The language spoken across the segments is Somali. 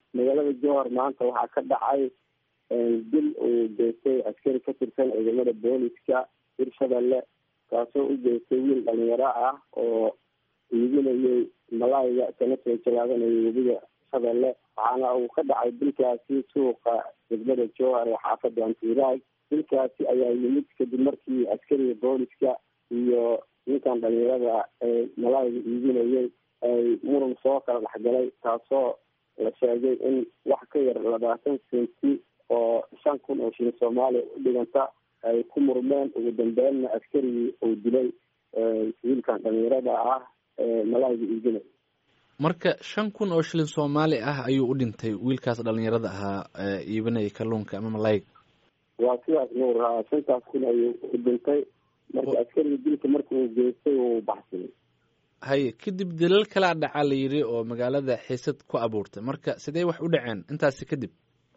magaalada jowhar maanta waxaa ka dhacay dil uu geystay askari ka tirsan ciidamada booliska hirshabelle kaasoo u geystay wiil dhalinyaro ah oo iibinayay malaayga kana soo jalaabanayay webiga shabelle waxaana uu ka dhacay dilkaasi suuqa degmada jowhar ee xaafada antiiraag dilkaasi ayaa yimid kadib markii askariga booliska iyo ninkan dhalinyarada ee malaayga iibinayay ay muran soo kala dhexgalay taasoo la sheegay in wax ka yar labaatan senti oo shan kun oo shilin soomaaliya u dhiganta ay ku murmeen ugu dambeynna askarigii uu dilay wiilkan dhalinyarada ah ee malaayga iibinaya marka shan kun oo shilin soomaali ah ayuu u dhintay wiilkaas dhalinyarada ahaa ee iibinaya kalluunka ama malayga waa sidaas nuur haa shantaas kun ayuu u dhintay marka askarigii dilka marka uu geystay uu baxsaday haye kadib dilal kalaa dhacaa la yidhi oo magaalada xiisad ku abuurtay marka sidee wax u dhaceen intaasi kadib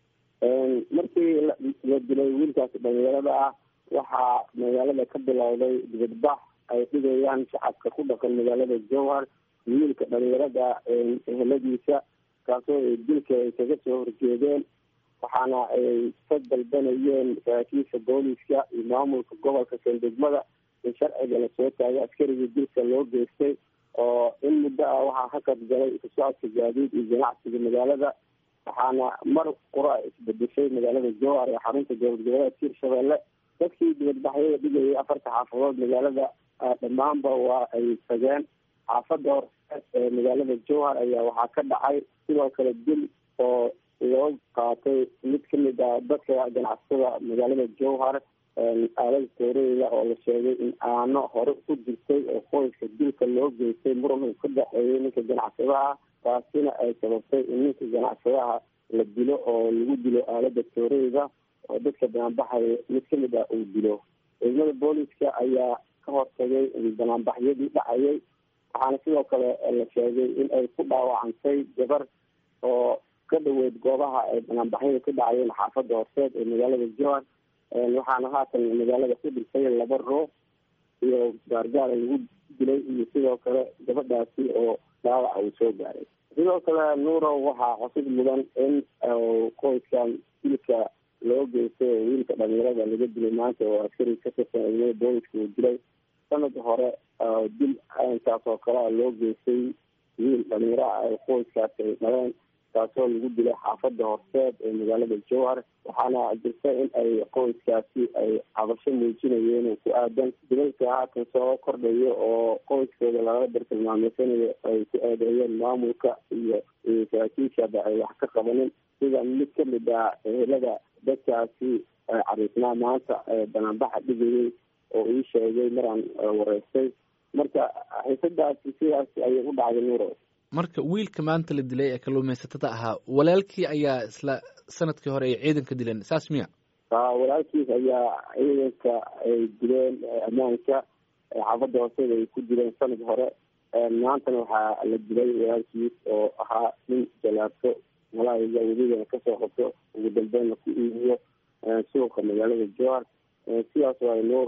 markii la dilay wiilkaasi dhalinyarada ah waxaa magaalada ka bilowday dibadbax ay dhigayaan shacabka ku dhaqan magaalada jowhar wiilka dhalinyarada eheladiisa kaasoo dilka ay kaga soo horjeedeen waxaana ay ka dalbanayeen saraakiisha booliska iyo maamulka gobolka sandegmada in sharciga lasoo taagay askarigii dilka loo geystay oo in muddo ah waxaa hakad galay isu socodka gaadiid iyo ganacsiga magaalada waxaana mar qura isbedeshay magaalada jowhar ee xarunta dowlad goboleedka hirshabelle dadkii dibadbaxyada dhigayay afarta xaafadood magaalada dhammaanba waa ay tageen xaafada horseed ee magaalada jowhar ayaa waxaa ka dhacay sidoo kale dil oo loo qaatay mid kamid ah dadka ganacsatada magaalada jowhar aalada tooreyda oo la sheegay in aano hore ku jirtay oo qoyska dilka loo geystay muran uu ka dhexeeyay ninka ganacsadaha taasina ay sababtay in ninka ganacsadaha la dilo oo lagu dilo aalada tooreyda oo dadka banaanbaxaya mid kamid ah uu dilo ciidamada booliska ayaa ka hortagay banaanbaxyadii dhacayay waxaana sidoo kale la sheegay in ay ku dhaawacantay gabar oo ka dhaweyd goobaha ay banaanbaxyada ka dhacayeen xaafada horseed ee magaalada jowhar waxaana haatan magaalada ku dhintay laba ruux iyo gaargaara lagu dilay iyo sidoo kale gabadhaasi oo dhaawaca uu soo gaaray sidoo kale nuuro waxaa xusid mudan in qoyskan dilka loo geystay oo wiilka dhalinyarada laga dilay maanta oo askari ka tirsan ciidamada booliska uu dilay sanad hore dil intaas oo kale loo geystay wiil dhalinyaro ah ee qoyskaasi ay dhaleen taasoo lagu dilay xaafada horseed ee magaalada jowhar waxaana jirta in ay qoyskaasi ay cabasho muujinayeen oo ku aadan dilalka haatan soo kordhayo oo qoyskooda lagala bartilmaameysanayo ay ku eedeeyeen maamulka iyo saraakiishaba ay wax ka qabanin sida mid kamid ah ehelada dadkaasi cariisnaa maanta banaanbaxa dhigayay oo ii sheegay maraan wareystay marka xiisadaasi sidaas ayay u dhacday nuuro marka wiilka maanta la dilay ee kalluumaysatada ahaa walaalkii ayaa isla sanadkii hore ay ciidanka dileen saas miya walaalkiis ayaa ciidanka ay dileen ammaanka xaafada hooseeda ay ku dileen sanad hore maantana waxaa la dilay walaalkiis oo ahaa nin jalaabto malaayiga weligana kasoo qabto ugu dambeynna ku iibiyo suuqa magaalada jowhar sidaas waay nuur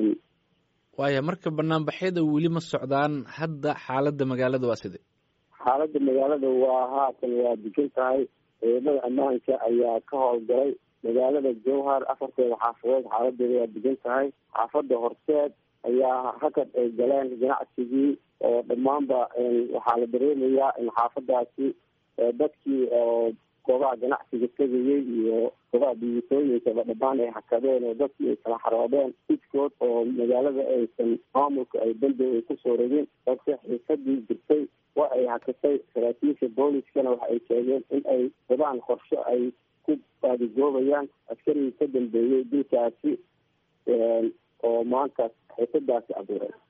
waaya marka banaanbaxyada weli ma socdaan hadda xaaladda magaalada waa sidee xaaladda magaalada waa haatan waa degan tahay ciidamada ammaanka ayaa ka howlgalay magaalada jowhar afarteeda xaafadood xaaladeeda waa degan tahay xaafada horseed ayaa hakad ay galeen ganacsigii oo dhammaanba waxaa la dareemayaa in xaafadaasi dadkii oo goobaha ganacsiga tegayay iyo goobaha dhibaatooyinkaba dhammaan ay hakadeen oo dadkii ay kala xaroodeen iskood oo magaalada aysan maamulka ay dambi ay kusoo rogin balse xiisadii jirtay waa ay hakatay saraakiisha booliskana waxa ay sheegeen in ay wadaan qorsho ay ku baadigoobayaan askarigii ka dambeeyey dilkaasi oo maanta xiisadaasi abuuray